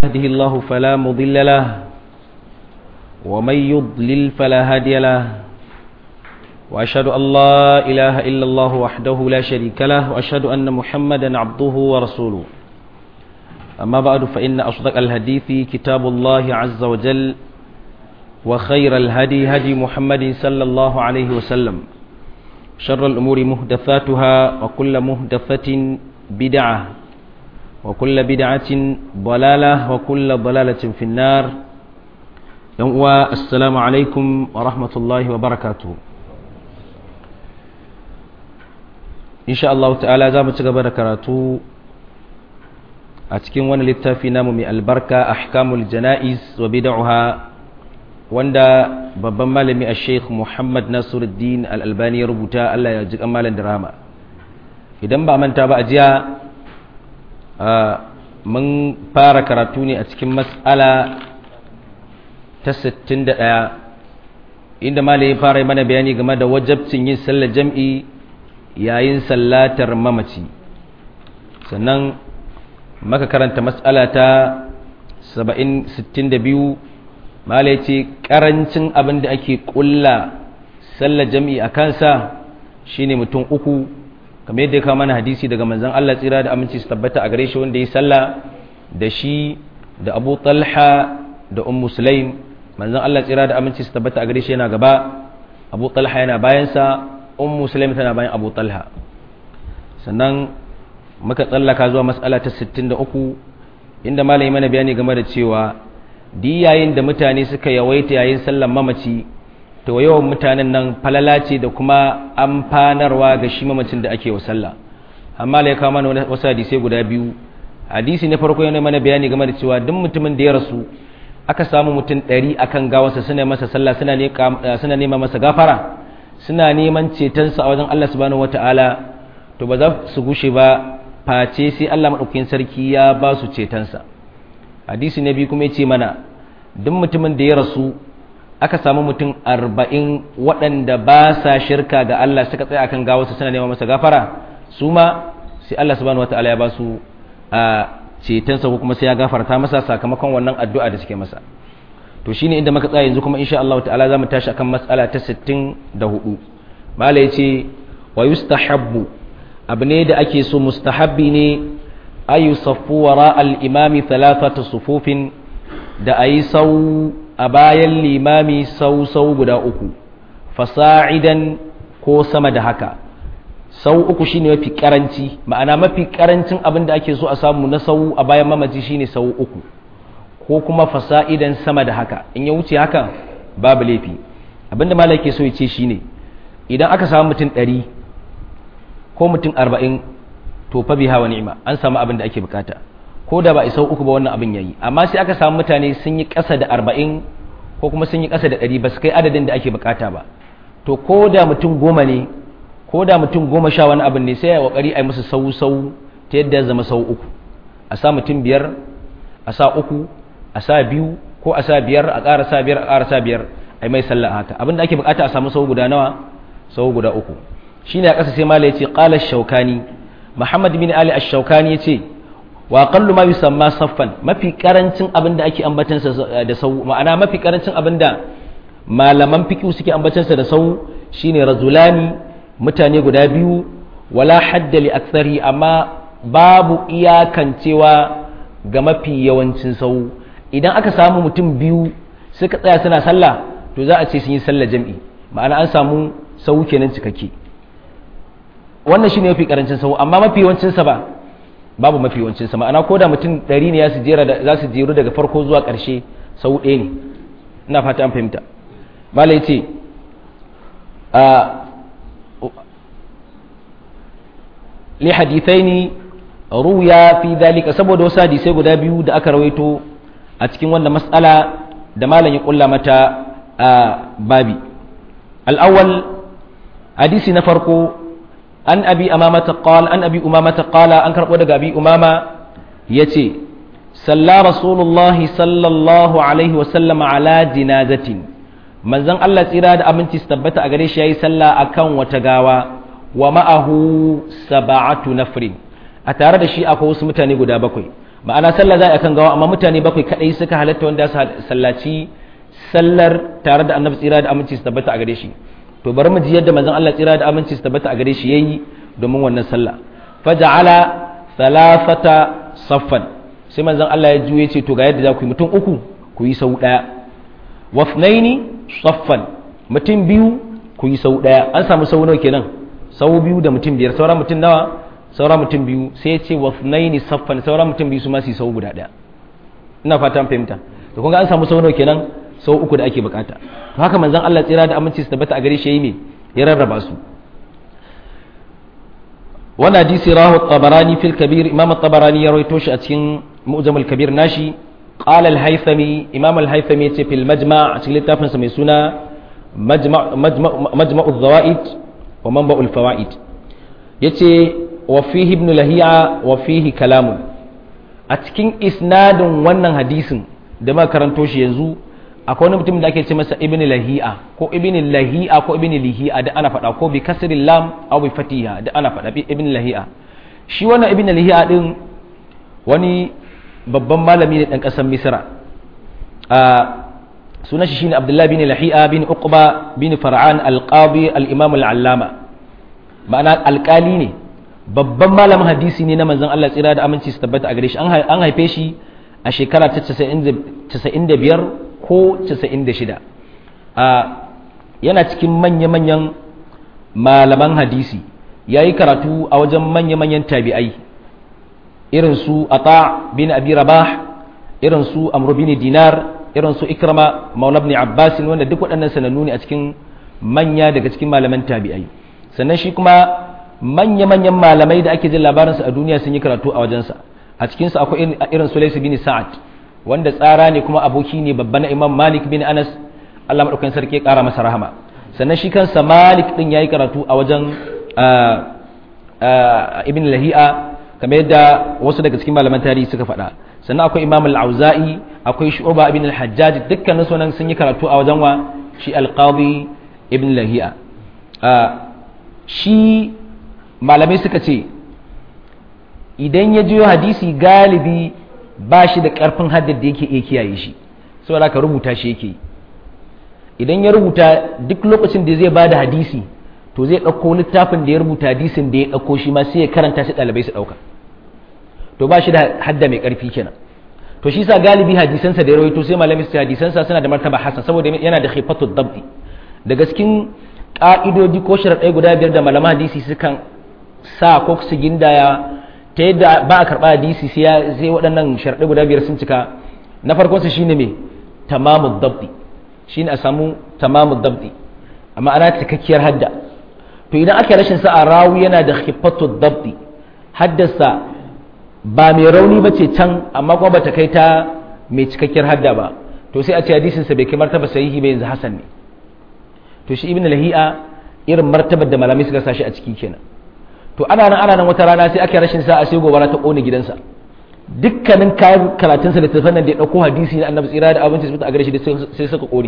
يهده الله فلا مضل له ومن يضلل فلا هادي له وأشهد أن لا إله إلا الله وحده لا شريك له وأشهد أن محمدا عبده ورسوله أما بعد فإن أصدق الحديث كتاب الله عز وجل وخير الهدي هدي محمد صلى الله عليه وسلم شر الأمور مهدثاتها وكل مهدثة بدعة وكل بدعة ضلالة وكل ضلالة في النار يوم السلام عليكم ورحمة الله وبركاته إن شاء الله تعالى زامة قبل كراتو أتكين وانا للتافي نامو من البركة أحكام الجنائز وبدعها wanda babban malami a sheikh muhammad nasiruddin al'albani ya rubuta allah ya ji malam drama idan ba manta ba a jiya mun fara karatu ne a cikin matsala ta 61 inda malami ya fara mana bayani game da wajabcin yin sallar jam'i yayin sallatar mamaci sannan maka karanta matsala ta 62 mala ya ce ƙarancin abin da ake ƙulla sallar jam'i a kansa shine mutum uku kamar yadda ya kawo mana hadisi daga manzan Allah tsira da aminci su tabbata a gare shi wanda ya salla da shi da abu talha da un musulaim manzan Allah tsira da aminci su tabbata a gare shi yana gaba abu talha yana bayansa un musulaim tana bayan abu talha sannan muka tsallaka zuwa matsala ta 63 inda malami mana bayani game da cewa di yayin da mutane suka yawaita yayin sallan mamaci to yawan mutanen nan falala ce da kuma amfanarwa ga shi mamacin da ake wa sallah amma la ya kawo mana wasu hadisai guda biyu hadisi na farko yana mana bayani game da cewa duk mutumin da ya rasu aka samu mutum ɗari akan gawarsa suna masa sallah suna nema masa gafara suna neman cetonsa a wajen Allah subhanahu wataala to ba za su gushe ba face sai Allah madaukakin sarki ya ba su cetonsa hadisi na biyu kuma ya ce mana duk mutumin da ya rasu aka samu mutum arba'in waɗanda ba sa shirka ga Allah suka tsaye akan gawarsa suna neman masa gafara su ma sai Allah subhanahu wataala ya ba su a cetonsa ko kuma sai ya gafarta masa sakamakon wannan addu'a da suke masa to shine inda muka tsaya yanzu kuma insha Allah ta'ala zamu tashi akan mas'ala ta 64 mala yace wa yustahabbu abu ne da ake so mustahabbi ne ayu saffu wara al-imami thalathata sufufin da ayi sau a bayan limami sau sau guda uku fasa'idan ko sama da haka sau uku shine mafi karanci ma'ana mafi karancin abin da ake so a samu na sau a bayan mamaci shine sau uku ko kuma fasa'idan sama da haka in ya wuce haka babu laifi abinda malai ke so ya ce shine idan aka samu mutum ɗari ko mutum arba'in to fa biha wa ni'ma an samu abin da ake bukata ko da ba isa uku ba wannan abin yayi amma sai aka samu mutane sun yi ƙasa da arba'in ko kuma sun yi ƙasa da ɗari ba su kai adadin da ake bukata ba to ko da mutum goma ne ko da mutum goma sha wani abin ne sai ya kokari a yi musu sau sau ta yadda ya zama sau uku a sa mutum biyar a sa uku a sa biyu ko a sa biyar a ƙara sa biyar a ƙara sa biyar a yi mai sallah haka abin da ake bukata a samu sau guda nawa sau guda uku shine a ƙasa sai mala yace qala shaukani muhammad bin ali ash-shaukani yace wa aqallu ma yusamma saffan mafi karancin abin da ake ambatan sa da sau ma'ana mafi karancin abin da malaman fiqh suke ambatan sa da sau shine rajulani mutane guda biyu wala hadda li aktsari amma babu iyakancewa ga mafi yawancin sau idan aka samu mutum biyu suka tsaya suna sallah to za a ce sun yi sallah jam'i ma'ana an samu sau kenan cikakke wannan shine mafi karancin sau amma mafi yawancin sa ba babu mafi yawancin sa ma'ana ko da mutum 100 ne za su jera za su jeru daga farko zuwa ƙarshe sau ɗaya ne ina fata an fahimta malai ce a li hadithaini ruya fi dalika saboda wasu hadisai guda biyu da aka rawaito a cikin wannan mas'ala da malam ya kulla mata a babi al-awwal hadisi na farko an abi amamata qala an abi umamata qala an karbo daga abi umama yace salla rasulullahi sallallahu alaihi wa sallam ala jinazatin manzon Allah tsira da aminci su tabbata a gare shi yayi sallah akan wata gawa wa ma'ahu sab'atu nafrin a tare da shi akwai wasu mutane guda bakwai ma'ana sallah za a kan gawa amma mutane bakwai kadai suka halatta wanda su sallaci sallar tare da annabi tsira da aminci su tabbata a gare shi to bari mu ji yadda manzon Allah tsira da aminci su tabbata a gare shi yayi domin wannan sallah faja'ala thalathata saffan sai manzon Allah ya juye ce to ga yadda za ku yi mutum uku ku yi sau daya wafnaini saffan mutum biyu ku yi sau daya an samu sau nawa kenan sau biyu da mutum biyar sauran mutum nawa sauran mutum biyu sai ya ce wafnaini saffan sauran mutum biyu su ma su yi sau guda daya ina fata an fahimta to kun ga an samu sau nawa kenan sau uku da ake bukata to haka manzon Allah tsira da aminci su tabbata a gare shi yayi me ya rarraba su wannan hadisi rahu tabarani fil kabir imam tabarani ya rawaito shi a cikin mu'jam al kabir nashi qala al haythami imam al haythami yace fil majma' a cikin littafin sa mai suna majma' majma' al zawaid wa manba' al fawaid yace wa fihi ibn lahiya wa fihi kalamun a cikin isnadin wannan hadisin da muka karanto shi yanzu akwai wani mutum da ake ce masa ibn lahi'a ko ibn lahi'a ko ibn lihi'a da ana faɗa ko bi kasril lam aw bi fatiha da ana faɗa ibn lahi'a shi wannan ibn lahi'a din wani babban malami ne dan ƙasar misra a sunan shi shine abdullahi bin lahi'a bin uqba bin far'an al-qadi al-imam al-allama ma'ana alƙali ne babban malamin hadisi ne na manzon Allah tsira da aminci su tabbata a gare shi an haife shi a shekara ta 95 ko 96 yana cikin manya-manyan malaman hadisi ya yi karatu a wajen manya-manyan tabi'ai irin su ata bin abi rabah irin su amru bin dinar irin su ikrama maula ibn abbas wanda duk waɗannan sanannu ne a cikin manya daga cikin malaman tabi'ai sannan shi kuma manya-manyan malamai da ake jin labarinsu a duniya sun yi karatu a wajensa a cikinsu akwai irin su laisu bin sa'ad wanda tsara ne kuma aboki ne babba na imam malik bin anas allah maɗaukan sarki ya ƙara masa rahama sannan shi kansa malik ɗin ya yi karatu a wajen ibn lahi'a kamar yadda wasu daga cikin malaman tarihi suka faɗa sannan akwai imam al-auza'i akwai shu'ba ibn al-hajjaj dukkanin sunan sun yi karatu a wajen wa shi al-qadi ibn lahi'a shi malamai suka ce idan ya jiyo hadisi galibi ba shi da ƙarfin haddar da yake iya kiyaye shi saboda ka rubuta shi yake idan ya rubuta duk lokacin da zai bada hadisi to zai ɗauko littafin da ya rubuta hadisin da ya ɗauko shi ma sai ya karanta shi ɗalibai su ɗauka to ba shi da hadda mai ƙarfi kenan to shi sa galibi hadisansa da ya rawaito sai malamai su hadisansa suna da martaba hasan saboda yana da khifatu dabti daga cikin ƙa'idodi ko sharaɗai guda biyar da malaman hadisi sukan sa ko su gindaya ta yadda ba a karɓa hadisi sai waɗannan sharaɗai guda biyar sun cika na farkon su shine me tamamu dabdi shine a samu tamamu dabdi amma ana cikakkiyar hadda to idan aka rashin sa a rawu yana da khifatu dabdi haddasa ba mai rauni ba ce can amma kuma bata kai ta mai cikakkiyar hadda ba to sai a ce hadisin sa bai kai martaba sahihi ba yanzu hasan ne to shi ibn lahi'a irin martabar da malamai suka sashi a ciki kenan to ana nan ana nan wata rana sai aka rashin sa a sai gobara ta kone gidansa dukkanin kayan karatunsa da tafan nan da ya dauko hadisi na annabi tsira da abinci su a gare shi sai suka kore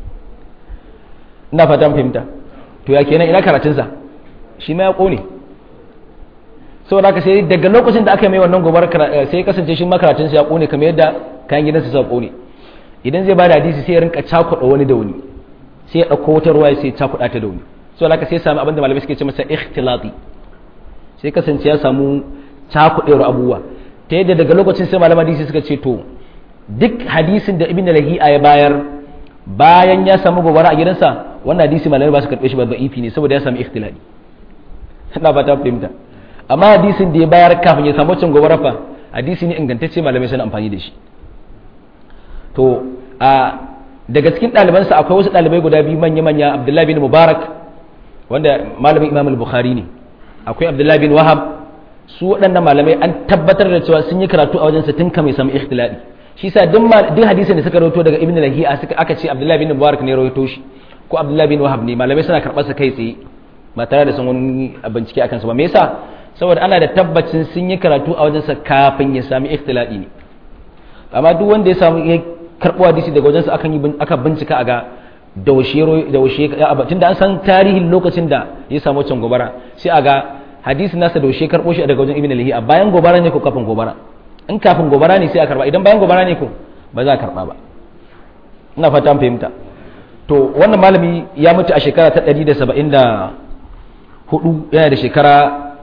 ina fatan fahimta to ya kenan ina karatunsa shi ma ya kone saboda haka sai daga lokacin da aka mai wannan gobar sai ya kasance shi ma karatunsa ya kone kamar yadda kayan gidansa suka kone idan zai bada hadisi sai ya rinka cakuɗa wani da wani sai ya ɗauko wata ruwa sai ya cakuɗa ta da wani saboda haka sai ya samu abin da malamai suke ce masa ikhtilati sai kasance ya samu cakuɗewar abubuwa ta yadda daga lokacin sai malaman hadisi suka ce to duk hadisin da ibn lahi'a ya bayar bayan ya samu gobara a gidansa wannan hadisi malamai ba su karɓe shi ba da'ifi ne saboda ya samu ikhtilali ina ba ta fahimta amma hadisin da ya bayar kafin ya samu cin gobara fa hadisi ne ingantacce malamai suna amfani da shi to a daga cikin ɗalibansa akwai wasu ɗalibai guda biyu manya-manya abdullahi bin mubarak wanda malamin imam al-bukhari ne akwai abdullahi bin wahab su waɗannan malamai an tabbatar da cewa sun yi karatu a wajensa tun kamar samu ikhtilali shi sa duk hadisin da suka rawaito daga ibn lahiya suka aka ce abdullahi bin mubarak ne rawaito shi ko abdullahi bin wahab ne malamai suna karɓar sa kai tsaye ba tare da sun wani bincike akan sa ba me yasa saboda ana da tabbacin sun yi karatu a wajensa kafin ya sami ikhtilali ne amma duk wanda ya samu ya karɓo hadisi daga wajensa akan yi aka bincika a ga da washe tunda an san tarihin lokacin da ya samu wancan gobara sai a ga hadisin nasa da washe karɓo shi daga wajen ibn lahiya bayan gobara ne ko kafin gobara in kafin gobara ne sai a karba idan bayan gobara ne ko ba za a karba ba ina fata an fahimta to wannan malami ya mutu a shekara ta 174 yana da shekara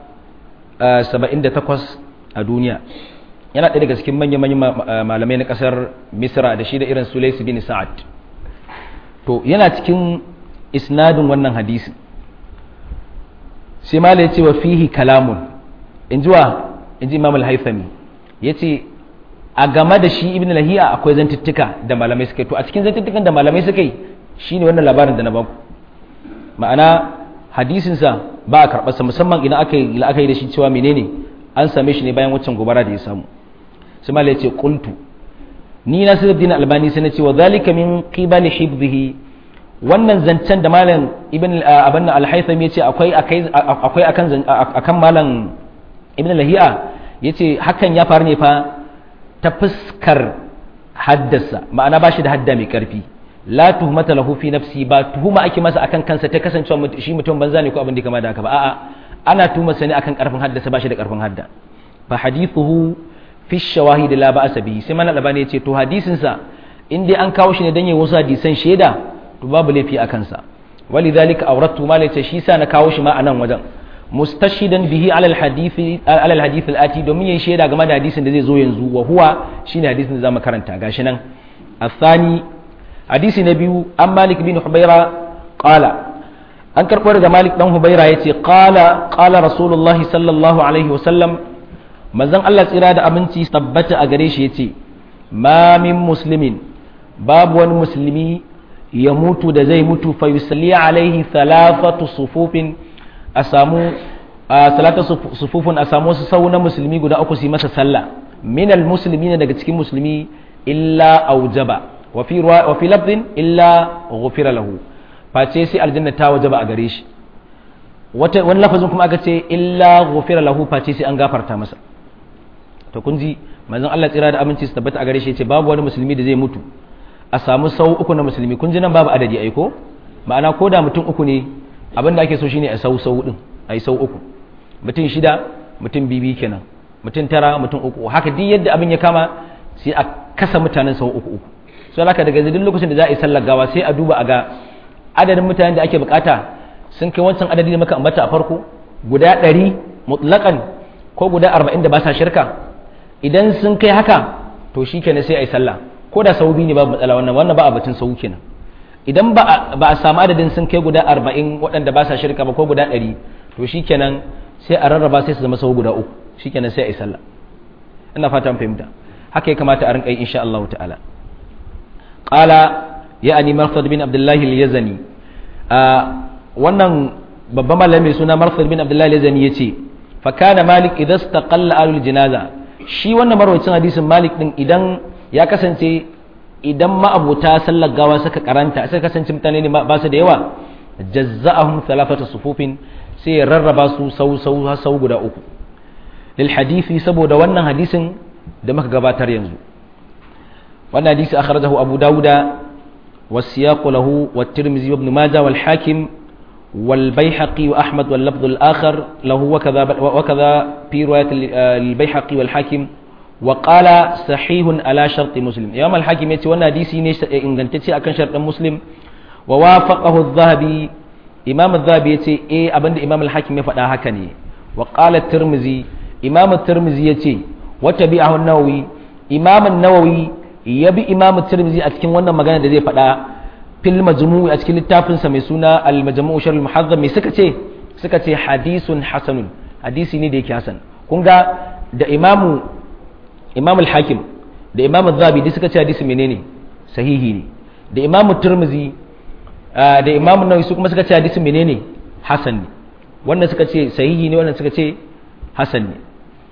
78 a duniya yana ɗaya daga cikin manya-manyan malamai na ƙasar misra da shi da irin sulais bin sa'ad to yana cikin isnadin wannan hadisi sai malai ya ce wa fihi kalamun in ji wa in ji imam al-haithami ya ce a game da shi ibn lahiya akwai zantuttuka da malamai suka yi to a cikin zantuttukan da malamai suka yi shine wannan labarin da na baku ma'ana hadisinsa ba a karɓarsa musamman idan aka yi la'akari da shi cewa menene an same shi ne bayan waccan gobara da ya samu sai malai ce qultu ni na sirrin din albani sai na ce wa zalika min qibali hibdihi wannan zancen da malam ibn abin al-haytham yace akwai akwai akan akan malam ibn lahiya yace hakan ya faru ne fa ta fuskar haddasa ma'ana ba shi da hadda mai karfi la tuhmata lahu fi nafsi ba tuhuma ake masa akan kansa ta kasancewa shi mutum banza ne ko abin da kama da haka ba a'a ana tuhuma sa ne akan karfin haddasa ba shi da karfin hadda fa hadithuhu fi shawahid la ba'sa bihi sai mana labani yace to hadisin sa in dai an kawo shi ne dan yayin wasu hadisan shaida to babu laifi a kansa walidhalika awrattu ma yace shi sa na kawo shi ma anan wajen mustashidan bihi ala alhadith ala alhadith alati domin yayin shaida game da hadisin da zai zo yanzu wa huwa shine hadisin da zamu karanta gashi nan الثاني hadisi na biyu an malik bin hubaira qala an karɓo daga malik dan hubaira yace qala qala rasulullah sallallahu alaihi wasallam manzon Allah tsira da aminci tabbata a gare shi yace ma min muslimin babu wani musulmi ya mutu da zai mutu fa yusalli alaihi thalathatu sufufin a samu salatu sufufun a samu wasu sau na musulmi guda uku su yi masa sallah minal muslimina daga cikin musulmi illa aujaba وفي روا... وفي لفظ إلا غفر له face sai aljanna ta wajaba a gare shi wani lafazin kuma aka ce illa ghufira lahu face sai an gafarta masa to kun ji manzon Allah tsira da aminci su tabbata a gare shi yace babu wani musulmi da zai mutu a samu sau uku na musulmi kun ji nan babu adadi ai ko ma'ana ko da mutum uku ne abin da ake so shine a sau sau din ai sau uku mutum shida mutum bibi kenan mutum tara mutum uku haka duk yadda abin ya kama sai a kasa mutanen sau uku uku sai haka daga duk lokacin da za a yi sallar gawa sai a duba a ga adadin mutanen da ake bukata sun kai wancan adadi da muka ambata a farko guda ɗari mutlaƙan ko guda arba'in da ba sa shirka idan sun kai haka to shi kenan sai a yi sallah ko da sau biyu ne babu matsala wannan wannan ba a batun sau kenan idan ba a samu adadin sun kai guda arba'in waɗanda ba sa shirka ba ko guda ɗari to shi kenan sai a rarraba sai su zama sau guda uku shi kenan sai a yi sallah ina fatan fahimta haka ya kamata a rinka yi insha Allah ta'ala قال يعني مرثد بن عبد الله اليزني wannan babban malami suna marthad bin abdullahi al-yazani yace fa kana malik idan istaqalla alul janaza shi wannan marwacin hadisin malik din idan ya kasance idan ma'abuta sallar gawa suka karanta suka kasance mutane ne ba su da yawa jazza'ahum thalathatu sufufin sai ya rarraba su sau sau sau guda uku lil hadisi saboda wannan hadisin da muka gabatar yanzu wannan hadisi akhrajahu abu dauda والسياق له والترمذي وابن ماجه والحاكم والبيحقي وأحمد واللفظ الآخر له وكذا وكذا في رواية البيحقي والحاكم وقال صحيح على شرط مسلم يوم الحاكم يتي وانا حديثي إن كنت أكن شرط مسلم ووافقه الذهبي إمام الذهبي يتي إيه أبند إمام الحاكم يفعل هكني وقال الترمذي إمام الترمذي يتي وتبعه النووي إمام النووي ya bi imam tirmidhi a cikin wannan magana da zai faɗa fil majmu'i a cikin littafinsa mai suna al majmu'u sharh al muhazzam mai suka ce suka ce hadisun hasanun hadisi ne da yake hasan kun ga da imamu imam al hakim da imam az-zabi duk suka ce hadisi menene sahihi ne da imam tirmidhi da imam nawawi su kuma suka ce hadisi menene hasan ne wannan suka ce sahihi ne wannan suka ce hasan ne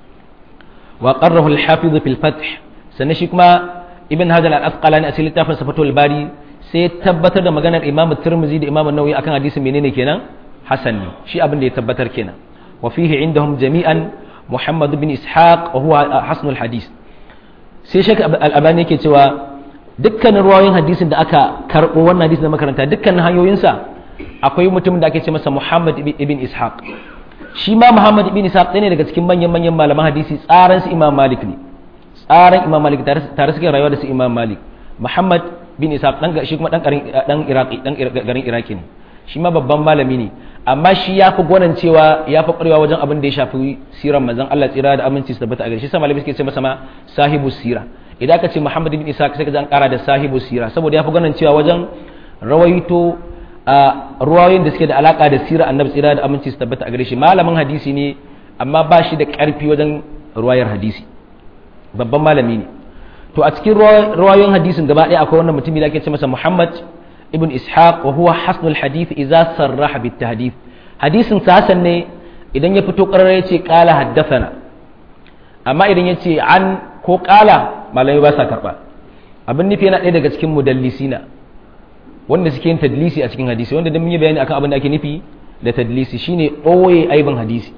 wa qarrahu al hafiz fil fath sannan shi kuma ibn hajar al-asqalani a cikin littafin safatul bari sai tabbatar da maganar imam tirmizi da imam nawawi akan hadisin menene kenan hasan ne shi abin da ya tabbatar kenan wa fihi indahum jami'an muhammad bin ishaq wa huwa hasnul hadis sai shek al-albani yake cewa dukkanin ruwayoyin hadisin da aka karbo wannan hadisin da makaranta dukkanin hanyoyinsa akwai mutumin da ake ce masa muhammad ibn ishaq shi ma muhammad ibn ishaq ɗaya ne daga cikin manyan manyan malaman hadisi tsaran su imam malik ne tsaran imam malik tare suke rayuwa da su imam malik muhammad bin isa dan shi kuma dan garin dan iraki dan garin iraki ne shi ma babban malami ne amma shi ya fi gwanan cewa ya fi ƙwarewa wajen abin da ya shafi siran manzon Allah tsira da aminci su tabbata a gare shi sa malami suke ce masa ma sahibu sira idan aka ce muhammad bin isa sai ka an kara da sahibu sira saboda ya fi gwanan cewa wajen rawaito a ruwayoyin da suke da alaka da sira annabi tsira da aminci su tabbata a gare shi malamin hadisi ne amma ba shi da ƙarfi wajen ruwayar hadisi babban malami ne to a cikin ruwayoyin hadisin gaba ɗaya akwai wannan mutumin da ake ce masa Muhammad ibn Ishaq wa huwa hasnul hadith idza sarraha bit tahdith hadisin sa hasan ne idan ya fito ƙarar ya ce qala haddathana amma idan ya ce an ko qala malami ba sa karba abin nufi yana ɗaya daga cikin mudallisina wanda suke yin tadlisi a cikin hadisi wanda dan mun yi bayani akan abin da ake nufi da tadlisi shine ɓoye aibin hadisi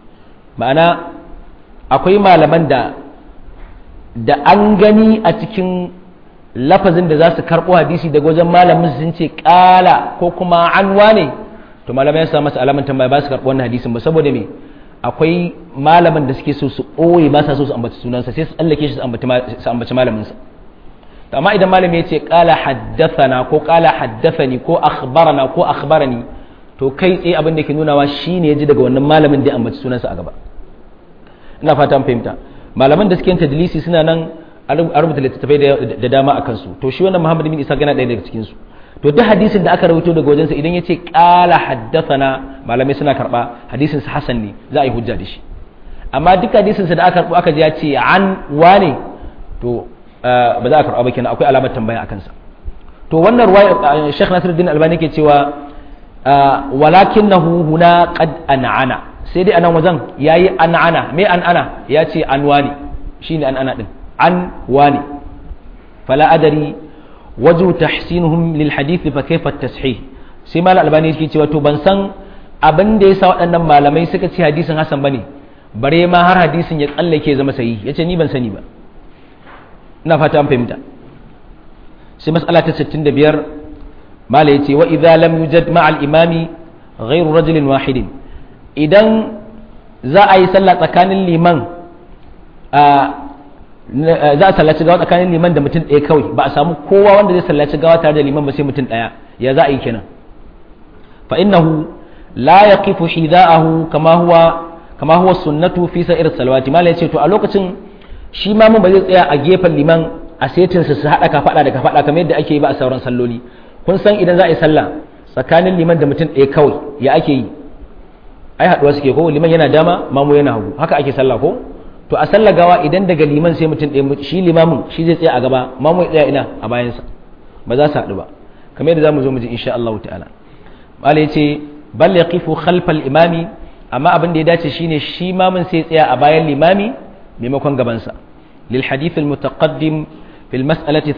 ma'ana akwai malaman da da an gani a cikin lafazin da za su karɓo hadisi daga wajen malamin sun ce ƙala ko kuma an wane to malamai ya masa alaman tambaya ba su karɓo wannan hadisin ba saboda me akwai malaman da suke so su ɓoye ba sa so su ambaci sunansa sai su tsallake shi su ambaci malaminsa to amma idan malami ya ce ƙala haddathana ko ƙala haddathani ko akhbarana ko akhbarani to kai tsaye abin da ke nunawa shine ya ji daga wannan malamin da ya ambaci sunansa a gaba ina fatan fahimta malaman da suke yin tadlisi suna nan a rubuta littattafai da dama a kansu to shi wannan muhammad bin isa gana ɗaya daga cikin su to duk hadisin da aka rawaito daga wajensa idan ya ce ƙala haddathana malamai suna karɓa hadisin sa hasan ne za a yi hujja da shi amma duk hadisin sa da aka karɓo aka ji ya ce an wane to ba za a karɓa ba kenan akwai alamar tambaya a kansa to wannan ruwaya Sheikh Nasiruddin Albani ke cewa walakinahu huna qad an'ana sai dai anan wajen yayi an'ana me an'ana ya ce an wani shine an'ana din an wani fala adari waju tahsinuhum lil hadith fa kayfa tashih sai mal albani yake cewa to ban san abin da yasa waɗannan malamai suka ce hadisin hasan bane bare ma har hadisin ya tsallake zama sahihi yace ni ban sani ba ina fata an fahimta sai mas'ala ta 65 mala yace wa idza lam yujad ma'al imami ghayru rajulin wahidin idan za a yi sallah tsakanin liman za a sallaci gawa tsakanin liman da mutum ɗaya kawai ba a samu kowa wanda zai sallaci gawa tare da liman ba sai mutum ɗaya ya za a yi kenan fa innahu la yaqifu hida'ahu kama huwa kama huwa sunnatu fi sa'ir salawati mala yace to a lokacin shi ma mun ba zai tsaya a gefen liman a setin su hada ka fada da ka fada kamar yadda ake yi ba a sauran salloli kun san idan za a yi sallah tsakanin liman da mutum ɗaya kawai ya ake yi ai haduwa suke ko liman yana dama mamu yana hagu haka ake sallah ko to a sallah gawa idan daga liman sai mutum ɗaya shi limamin shi zai tsaya a gaba mamu ya tsaya ina a bayansa ba za su haɗu ba kamar yadda zamu zo mu ji insha Allah ta'ala malai yace bal yaqifu khalfal imami amma abin da ya dace shine shi mamun sai tsaya a bayan limami maimakon gabansa lil hadith al mutaqaddim fil mas'alati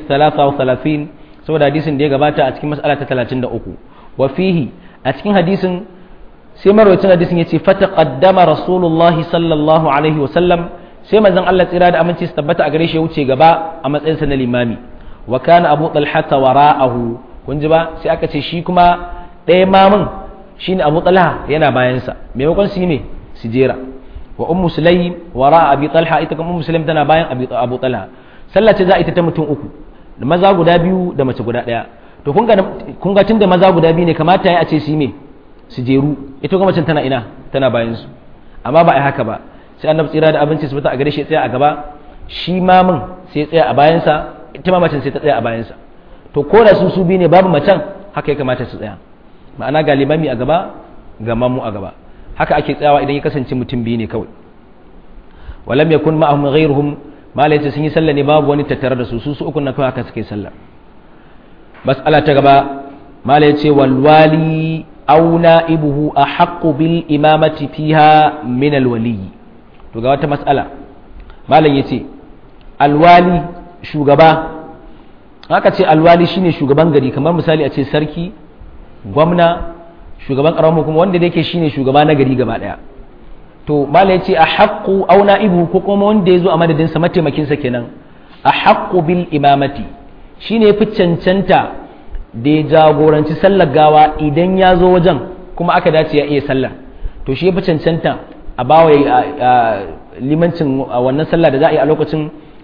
33 saboda hadisin da ya gabata a cikin mas'ala ta 33 wa fihi a cikin hadisin sai marwacin hadisin yace fataqaddama rasulullah sallallahu alaihi wa sallam sai manzon Allah tsira da aminci su tabbata a gare shi ya wuce gaba a matsayin sa na limami wa kana abu talha wara'ahu kun ji ba sai aka ce shi kuma ɗaya mamun shine abu talha yana bayansa maimakon su yi ne su jera wa ummu sulaim wara abi talha ita kuma ummu sulaim tana bayan abu talha sallah ce za a ita ta mutum uku da maza guda biyu da mace guda daya to kun ga kun ga tunda maza guda biyu ne kamata ya a ce su me su jeru ita kuma macen tana ina tana bayan su amma ba ai haka ba sai annabi tsira da abinci su fita a gare shi tsaya a gaba shi mamun sai tsaya a bayansa ita ma macen sai ta tsaya a bayansa to ko da su su biyu ne babu macen haka ya kamata su tsaya ma'ana ga limami a gaba ga mamu a gaba haka ake tsayawa idan ya kasance mutum biyu ne kawai walam yakun ma'ahum ghayruhum mala yace sun yi sallah ne babu wani tattare da su su su ukun na kawai haka suke sallah mas'ala ta gaba mala yace wal wali aw na'ibuhu ahaqqu bil imamati fiha min al wali to ga wata mas'ala malam yace alwali shugaba haka ce alwali shine shugaban gari kamar misali a ce sarki gwamna shugaban karamin kuma wanda da yake shine shugaba na gari gaba daya to mala yace a haqqu aw na'ibu ko kuma wanda yazo a madadin sa mataimakin sa kenan a haqqu bil imamati shine yafi cancanta da ya jagoranci sallar gawa idan ya zo wajen kuma aka dace ya iya sallar to shi yafi cancanta a bawa limancin wannan sallah da za a yi a lokacin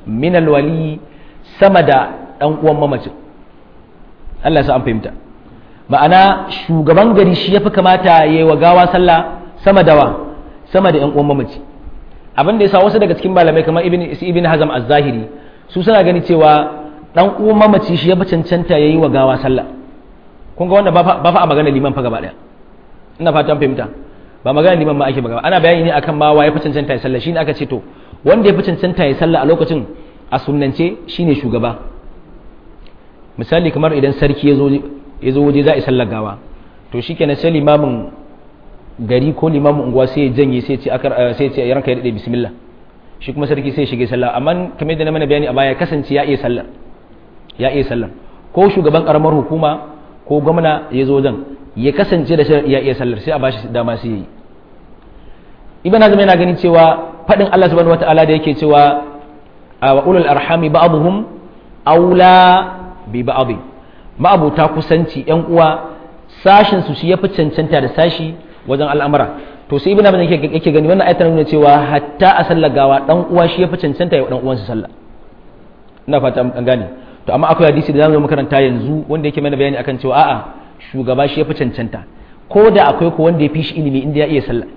min alwali sama da dan uwan mamacin Allah ya sa an fahimta ma'ana shugaban gari shi yafi kamata yayi wa gawa sallah sama da wa sama da yan uwan mamaci abin da yasa wasu daga cikin malamai kamar ibn ibn hazam az-zahiri su suna gani cewa dan uwan mamaci shi yafi cancanta yayi wa gawa sallah kun ga wanda ba fa a magana liman fa gaba daya ina fatan fahimta ba magana liman ma ake magana ana bayani ne akan ma waye fi cancanta ya sallah shine aka ce to wanda ya fi cancanta ya sallah a lokacin a sunnance shine shugaba misali kamar idan sarki ya zo waje za a yi sallar gawa to shikenan sai limamin gari ko limamin unguwa sai ya janye sai ce akar sai ce ranka ya dade bismillah shi kuma sarki sai ya shige sallah amma kamar yadda na mana bayani a baya kasance ya iya sallar ya iya sallar ko shugaban karamar hukuma ko gwamna ya zo wajen ya kasance da shi ya iya sallar sai a bashi dama sai yi ibn hazm yana ganin cewa fadin Allah subhanahu wataala da yake cewa wa ulul arhami ba'dhum aula bi ba'd ma'abuta kusanci yan uwa sashin su shi yafi cancanta da sashi wajen al'amura to sai ibn hazm yake yake gani wannan ayatar nuna cewa hatta a sallar gawa dan uwa shi yafi cancanta ya dan uwansa sallah ina fata an gane to amma akwai hadisi da zamu makaranta yanzu wanda yake mana bayani akan cewa a'a shugaba shi yafi cancanta ko da akwai ko wanda ya fi shi ilimi inda ya iya sallah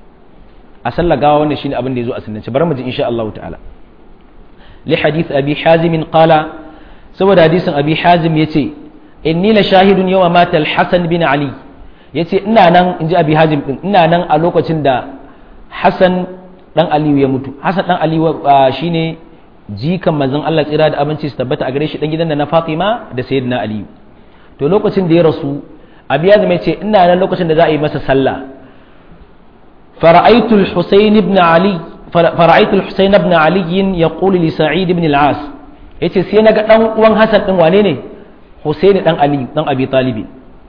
a sallah gawa wannan shine abin da yazo a sunnance bari mu ji insha Allah ta'ala li hadith abi hazim qala saboda hadisin abi hazim yace inni la shahidun yawma mata al-hasan bin ali yace ina nan inji abi hazim din ina nan a lokacin da hasan dan aliyu ya mutu hasan dan aliyu shine jikan manzon Allah tsira da abinci su tabbata a gare shi dan gidan da na Fatima da sayyidina aliyu to lokacin da ya rasu abi yazim yace ina nan lokacin da za a yi masa sallah فرأيت الحسين بن علي فرأيت الحسين بن علي يقول لسعيد بن العاص yace sai naga dan uwan Hassan din wane ne Husaini dan Ali dan Abi Talib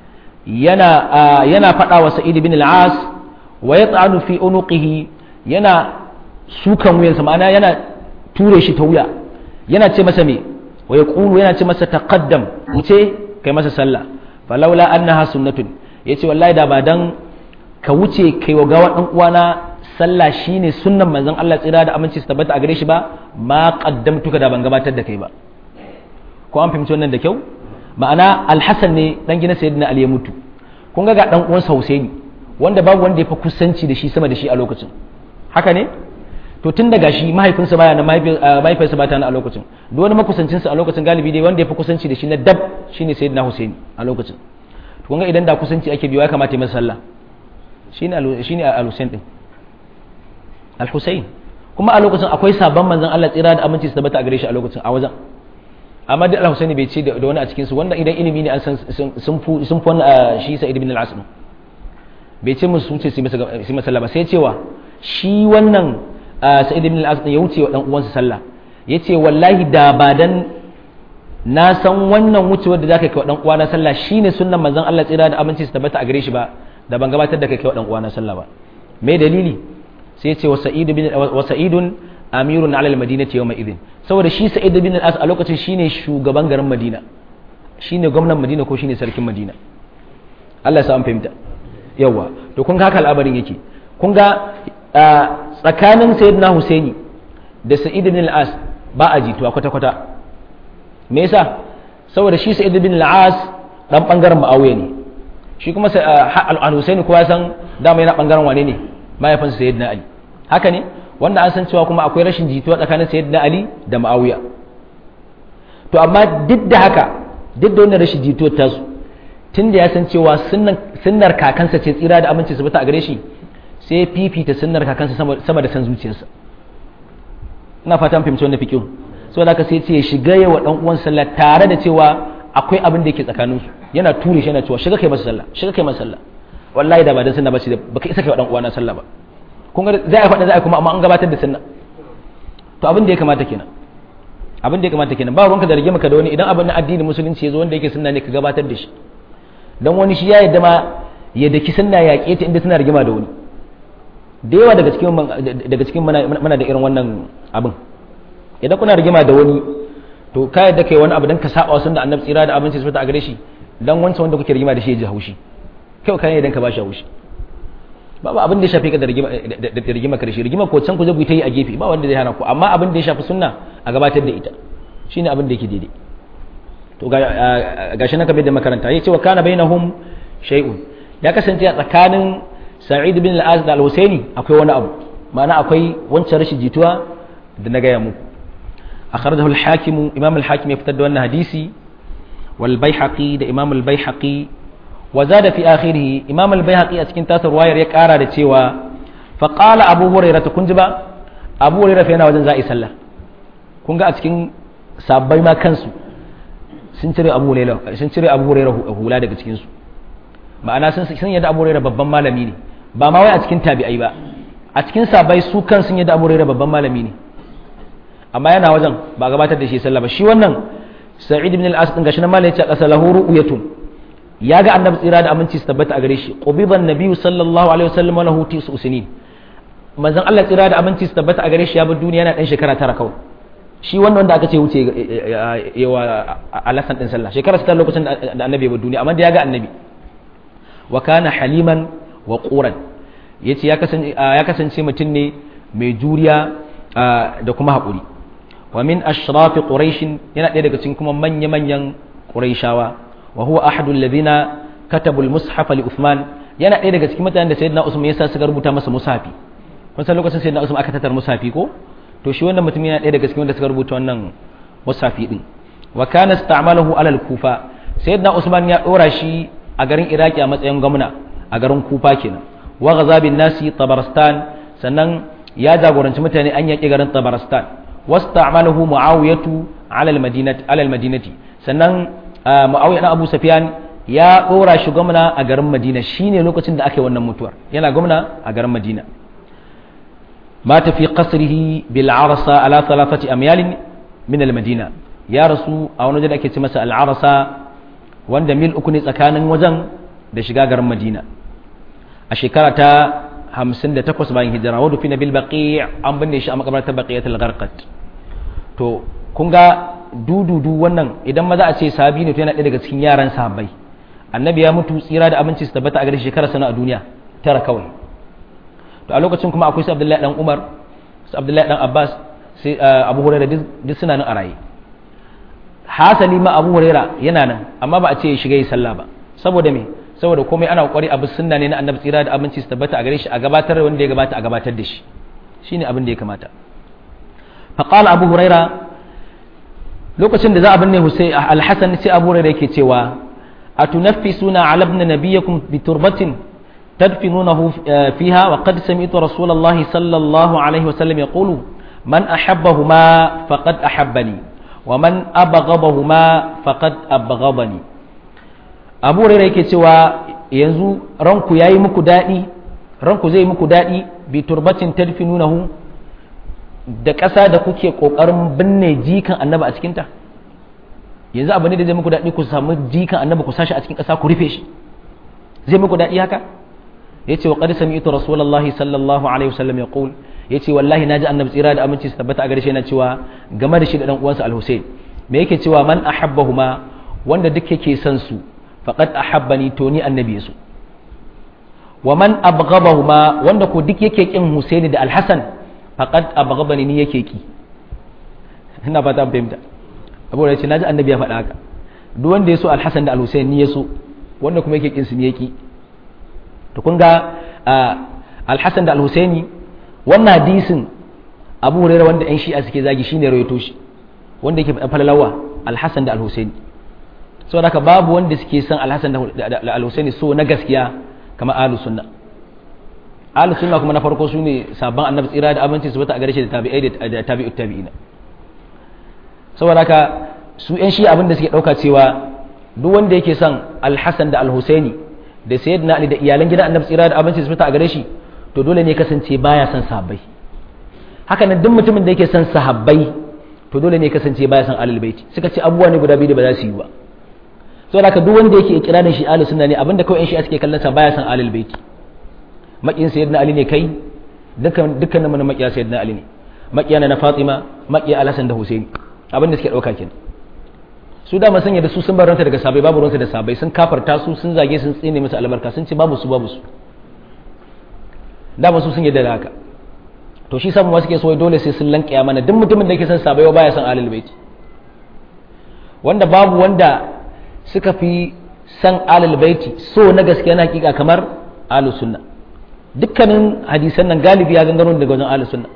yana yana fada wa Sa'id bin al-As wa yat'anu fi unuqihi yana sukan wuyansa ma'ana yana ture shi ta wuya yana ce masa me wa yaqulu yana ce masa taqaddam wuce kai masa sallah falaula annaha sunnatun yace wallahi da ba dan ka wuce kai wa gawa ɗan uwana sallah shine sunnan manzon Allah tsira da aminci su tabbata a gare shi ba ma qaddamtuka da ban gabatar da kai ba ko an fahimci wannan da kyau ma'ana alhassan ne dan gina sayyidina ali ya mutu kun ga ga dan uwansa husaini wanda babu wanda ya fi kusanci da shi sama da shi a lokacin haka ne to tun daga shi mahaifinsa baya na mahaifinsa ba ta na a lokacin duk wani makusancinsa a lokacin galibi dai wanda ya fi kusanci da shi na dab shine sayyidina husaini a lokacin to kun ga idan da kusanci ake biyo ya kamata ya masa sallah shine al-Husayn din al-Husayn kuma a lokacin akwai sabon manzon Allah tsira da aminci su tabbata a gare shi a lokacin a wajen amma duk al-Husayn bai ce da wani a cikin su wanda idan ilimi ne an san sun fu sun fu shi Sa'id ibn al-As bai ce musu wuce su masa sallah ba sai cewa shi wannan Sa'id ibn al-As ya wuce wa dan uwansa sallah yace wallahi da ba dan na san wannan wucewar da zaka kai wa dan uwana sallah shine sunnan manzon Allah tsira da aminci su tabbata a gare shi ba da ban gabatar da kai kai wa dan uwana sallah ba me dalili sai ce wa sa'id bin wa sa'idun amirun ala al-madinati yawma idin saboda shi sa'id bin al-as a lokacin shine shugaban garin madina shine gwamnan madina ko shine sarkin madina Allah ya sa an fahimta yawa to kun ga haka al'amarin yake kun ga tsakanin sayyidina husaini da sa'id bin al-as ba a jituwa kwata kwata me yasa saboda shi sa'id bin al-as dan bangaren ma'awiya ne shi kuma al-husaini kowa san dama yana bangaren wane ne mahaifinsa sayyidina ali haka ne wanda an san cewa kuma akwai rashin jituwa tsakanin sayyidina ali da ma'awiya to amma duk da haka duk da wannan rashin jituwar tasu tun da ya san cewa sunnar kakansa ce tsira da aminci su bata a gare shi sai fifita sunnar kakansa sama da san zuciyarsa ina fatan fahimci wannan fikin saboda haka sai ce ya shiga yawa dan uwan sallah tare da cewa akwai abin da yake tsakaninsu yana ture shi yana cewa shiga kai masa sallah shiga kai masa sallah wallahi da ba dan sunna ba shi baka isa kai wa dan uwana sallah ba kun ga za a faɗa za a kuma amma an gabatar da sunna to abin da ya kamata kenan abin da ya kamata kenan ba ruwanka da rige maka da wani idan abin na addinin musulunci ya zo wanda yake sunna ne ka gabatar da shi dan wani shi ya yadda ma ya daki sunna ya ta inda suna rigima da wani da yawa daga cikin daga cikin mana da irin wannan abin idan kuna rigima da wani to ka yadda kai wani abu dan ka saba wa sunna annabi tsira da abinci su a gare shi dan wancan wanda kuke rigima da shi ya ji haushi kai kai idan ka bashi haushi babu abin da ya shafi ka da rigima karshe rigima ko can ku je ku ta yi a gefe ba wanda zai hana ku amma abin da ya shafi sunna a gabatar da ita shine abin da yake daidai to ga shi na kamar da makaranta ya ce wa kana bainahum shay'un ya kasance a tsakanin sa'id bin al-az da al-husaini akwai wani abu ma'ana akwai wancan rashin jituwa da na gaya muku akhrajahu al-hakim imam al-hakim ya fitar da wannan hadisi wal baihaqi da imam al-baihaqi wa zada fi akhirih imam al-baihaqi a cikin tasar wayar ya kara da cewa fa qala abu hurairah kun ji ba abu hurairah fa yana wajen za'i sallah kun ga a cikin sabbai ma kansu sun cire abu hurairah sun cire abu hurairah hula daga cikin su ma'ana sun sun yadda abu hurairah babban malami ne ba ma wai a cikin tabi'ai ba a cikin sabai su kan sun yadda abu hurairah babban malami ne amma yana wajen ba gabatar da shi sallah ba shi wannan sa'id ibn al-as din gashi nan malai ya ce qasa lahu ru'yatun ya ga annabi tsira da aminci su tabbata a gare shi qubiban nabiyyu sallallahu alaihi wasallam wa lahu tisu usinin manzon Allah tsira da aminci su tabbata a gare shi ya bar duniya yana dan shekara tara kawai shi wannan wanda aka ce wuce yawa alasan din sallah shekara ta lokacin da annabi ya bar duniya amma da ya ga annabi wa kana haliman wa quran yace ya kasance ya kasance mutum ne mai juriya da kuma haƙuri wa min ashrafi quraish yana ɗaya daga cikin kuma manya manyan quraishawa wa huwa ahadul ladina katabu al-mushaf li Uthman yana ɗaya daga cikin mutanen da sayyidina Usman yasa suka rubuta masa mushafi kun san lokacin sayyidina Usman aka tatar mushafi ko to shi wannan mutum yana ɗaya daga cikin wanda suka rubuta wannan mushafi din wa kana ista'malahu ala al-kufa sayyidina Usman ya dora shi a garin Iraki a matsayin gwamna a garin Kufa kenan wa ghaza bin nasi Tabaristan sannan ya jagoranci mutane an yaƙi garin Tabaristan wasta'malahu Muawiyatu ala al-madinati ala al-madinati sannan Muawiya dan Abu Sufyan ya dora shi gwamna a garin Madina shine lokacin da aka yi wannan mutuwar yana gwamna a garin Madina mata fi qasrihi bil arsa ala thalathati amyal min al madina ya rasu a wani waje da ake ce masa al arsa wanda mil uku ne tsakanin wajen da shiga garin Madina a shekara ta 58 bayan hijira wadu fi nabil baqi' an binne shi a makabartar baqiyatul gharqat to kun ga dududu wannan idan maza a ce sahabi ne to yana ɗaya daga cikin yaran sahabbai annabi ya mutu tsira da abinci su tabbata a gare shekara sana a duniya tara kawai to a lokacin kuma akwai su abdullahi dan umar su abdullahi dan abbas sai abu huraira duk suna nan a raye hasali ma abu huraira yana nan amma ba a ce ya shiga yi sallah ba saboda me saboda komai ana kokari abu sunna ne na annabi tsira da abinci su tabbata a gare shi a gabatar da wanda ya gabata a gabatar da shi shine abin da ya kamata faqala abu huraira lokacin da za a binne Hussein al-Hasan sai Abu Hurairah yake cewa atunaffisuna ala ibn nabiyakum bi turbatin tadfinunahu fiha wa qad sami'tu Rasulullah sallallahu alaihi wa sallam yaqulu man ahabbahuma faqad ahabbani wa man abghadahuma faqad abghadani Abu Hurairah yake cewa yanzu ranku yayi muku dadi ranku zai muku dadi bi turbatin tadfinunahu da ƙasa da kuke ƙoƙarin binne jikan annaba a cikinta yanzu abu ne da zai muku daɗi ku samu jikan annaba ku sashi a cikin ƙasa ku rufe shi zai muku daɗi haka ya ce wa ƙadi sami ito rasulallah sallallahu alaihi wasallam ya ƙul ya ce wallahi na ji annabi tsira da aminci su tabbata a gare shi yana cewa game da shi da ɗan uwansa al-husayn me yake cewa man ahabbahuma wanda duk yake son su faqad ahabbani to ni annabi su wa man abghadahuma wanda ko duk yake kin husaini da al-hasan faqad abghadani ni yake ki ina fata an fahimta abu da ce naji annabi ya faɗa haka duk wanda ya so alhassan da alhussein ni ya so wanda kuma yake kin su ni yake to kun ga alhassan da alhusseini wannan hadisin abu hurairah wanda yan shi'a suke zagi shine rawaito shi wanda yake falalawa alhassan da alhusseini saboda haka babu wanda suke son alhassan da alhusseini so na gaskiya kamar ahlus sunna ahlus sunna kuma na farko sune sabon annabi tsira da abinci su bata a gare shi da tabi'ai da tabi'ut tabi'ina saboda haka su yan shi abin da suke dauka cewa duk wanda yake son alhassan da alhusaini da sayyidina ali da iyalan gidan annabi tsira da abinci su bata a gare shi to dole ne kasance baya son sahabbai haka nan duk mutumin da yake son sahabbai to dole ne kasance baya son ahlul baiti suka ce abubuwa ne guda biyu da ba za su yi ba saboda haka duk wanda yake ikirarin shi ahlus sunna ne abinda kawai yan shi suke kallon sa baya son ahlul baiti maƙiyin sayyidina ali ne kai dukkan dukkan mun maƙiya sayyidina ali ne maƙiya na fatima maƙiya alhassan da husaini abinda suke ɗauka kenan su da sun da su sun bar ranta daga sabai babu ransa da sabai sun kafarta su sun zage sun tsine musu albarka sun ce babu su babu su da su sun yadda da haka to shi samu wasu ke so dole sai sun lankiya mana duk mutumin da yake son sabai baya son alil baiti wanda babu wanda suka fi san alil baiti so na gaskiya na hakika kamar ahlus sunna dukkanin hadisan nan galibi ya gangaro daga wajen ahlus sunna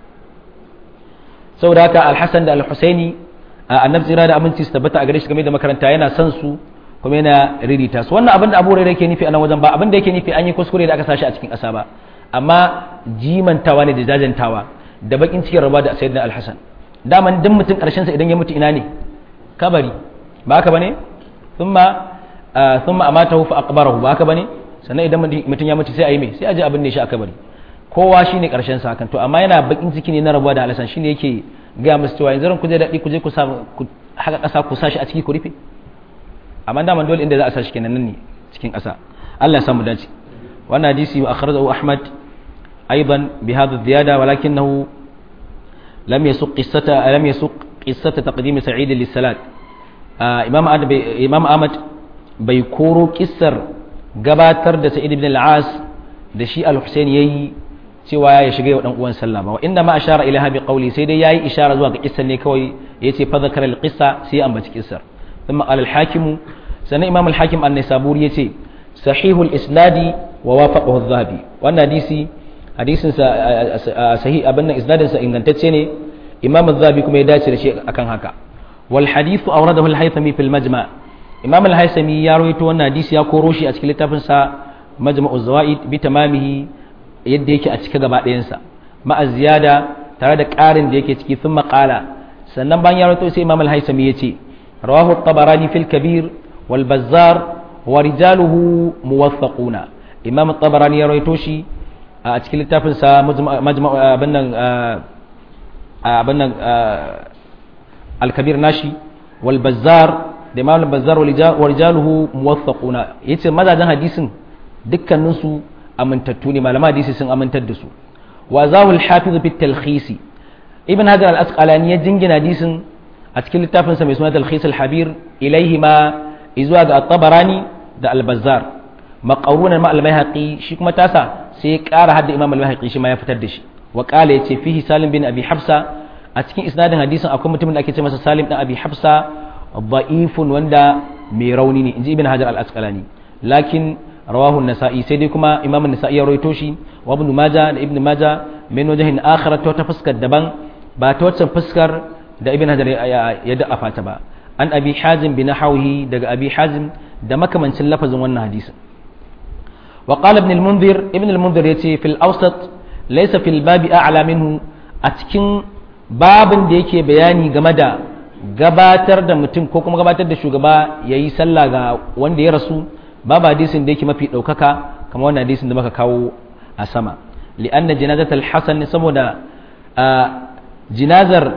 saboda haka al-hasan da al-husaini annabi tsira da aminci su tabbata a gare shi game da makaranta yana son su kuma yana ririta su wannan abin da abu hurairah yake nufi a nan wajen ba abin da yake nufi an yi kuskure da aka sashi a cikin ƙasa ba amma jimantawa ne da jajantawa da bakin cikin rabuwa da sayyidina al-hasan daman duk mutum karshen sa idan ya mutu ina ne kabari ba haka bane thumma thumma amatahu fa aqbarahu ba haka bane sannan idan mutum ya mutu sai a yi me sai a ji abin da shi a kabari kowa shine karshen sa hakan to amma yana bakin ciki ne na rabuwa da al-hasan shine yake ga musu cewa yanzu ku je daɗi ku je ku sa ku haka ƙasa ku sa shi a ciki ku rufe amma daman dole inda za a sa shi kenan nan ne cikin ƙasa Allah ya samu dace wannan hadisi wa akhrajahu Ahmad aidan bi hadha ziyada walakinahu lam yasuq qissata lam yasuq qissata taqdim Sa'id lis-salat Imam Ahmad Imam Ahmad bai koro kissar gabatar da Sa'id ibn al-As da shi al-Husayn yayi cewa ya shiga wa dan uwan sallah ba wa inda ma ashara ilaha bi qawli sai dai yayi ishara zuwa ga kissan ne kawai yace fa zakara al qissa sai ya ambaci kissar thumma qala al hakim sanan imam al hakim an nisaburi yace sahihul isnadi wa wafaqahu adh-dhahabi wannan hadisi hadisin sa sahih abin nan isnadin sa ingantacce ne imam adh-dhahabi kuma ya dace da shi akan haka wal hadithu awradahu al haythami fil majma' imam al haythami ya rawaito wannan hadisi ya koro shi a cikin littafin sa majma'u zawaid bi tamamihi yadda yake a cika gaba ɗayansa ma'a ziyada tare da ƙarin da yake ciki sun maƙala sannan bayan ya rawaito sai imam al-haisami ya ce rawahu tabarani fil kabir wal bazzar wa rijaluhu muwaffaquna imam tabarani ya rawaito shi a cikin littafin sa majma' abin nan abin nan al-kabir nashi wal bazzar da imam al-bazzar wa rijaluhu muwaffaquna yace mazajen hadisin dukkaninsu amintattu ne malama hadisi sun amintar da su wa zawul hafiz fi talkhisi ibn hajar al-asqalani ya jingina hadisin a cikin littafin sa mai suna talkhis al-habir ilaihi ma izuwa ga at-tabarani da al-bazzar maqarunan ma al-baihaqi shi kuma tasa sai ya ƙara hadda imam al-baihaqi shi ma ya fitar da shi wa qala yace fihi salim bin abi hafsa a cikin isnadin hadisin akwai mutumin da ake ce masa salim bin abi hafsa da'ifun wanda mai rauni ne inji ibn hajar al-asqalani lakin rawahu an-nasa'i sai dai kuma imam an-nasa'i ya rawaito shi wa ibn majah da ibn majah min wajhin akhar ta wata fuskar daban ba ta wacce fuskar da ibn hajar ya da'afa ta ba an abi hazim bin nahwihi daga abi hazim da makamancin lafazin wannan hadisin wa qala ibn al-munzir ibn al-munzir yace fil awsat laysa fil babi a'la minhu a cikin babin da yake bayani game da gabatar da mutum ko kuma gabatar da shugaba yayi sallah ga wanda ya rasu babu hadisin da yake mafi ɗaukaka kamar wannan hadisin da muka kawo a sama li'anna jinazatul hasan saboda jinazar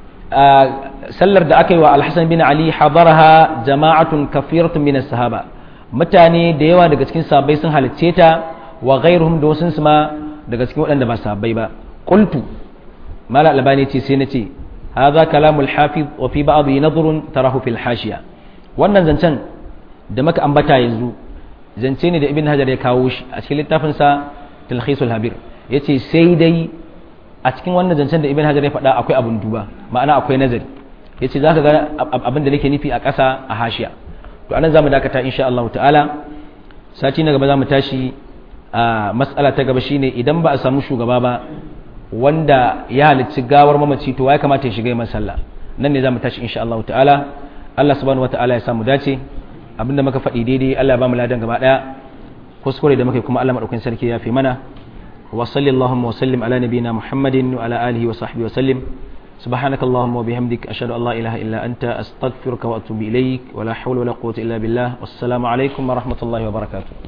sallar da aka yi wa alhassan bin ali hadaraha jama'atun kafiratun min sahaba mutane da yawa daga cikin sahabbai sun halicce ta wa ghairuhum da wasu ma daga cikin waɗanda ba sahabbai ba qultu mala albani ce sai nace hadha kalamul hafiz wa fi ba'd nadhrun tarahu fil hashiya wannan zancen da maka ambata yanzu zance ne da ibn hajar ya kawo shi a cikin littafinsa talhisul habir ya ce sai dai a cikin wannan zancen da ibn hajar ya faɗa akwai abin duba ma'ana akwai nazari ya ce za ka ga abin da nake nufi a ƙasa a hashiya to anan za mu dakata insha Allah ta'ala sati na gaba za mu tashi a matsala ta gaba shine idan ba a samu shugaba ba wanda ya halicci gawar mamaci to ya kamata ya shiga yin sallah nan ne za mu tashi insha Allah ta'ala Allah subhanahu wa ta'ala ya samu dace abinda muka faɗi daidai Allah ya ba mu ladan gaba ɗaya kuskure da muka kuma Allah madaukakin sarki ya fi mana wa sallallahu wa sallim ala nabiyina Muhammadin wa ala alihi wa sahbihi wa sallim سبحانك اللهم وبحمدك أشهد أن لا إله إلا أنت أستغفرك وأتوب إليك ولا حول ولا قوة إلا بالله والسلام عليكم ورحمة الله وبركاته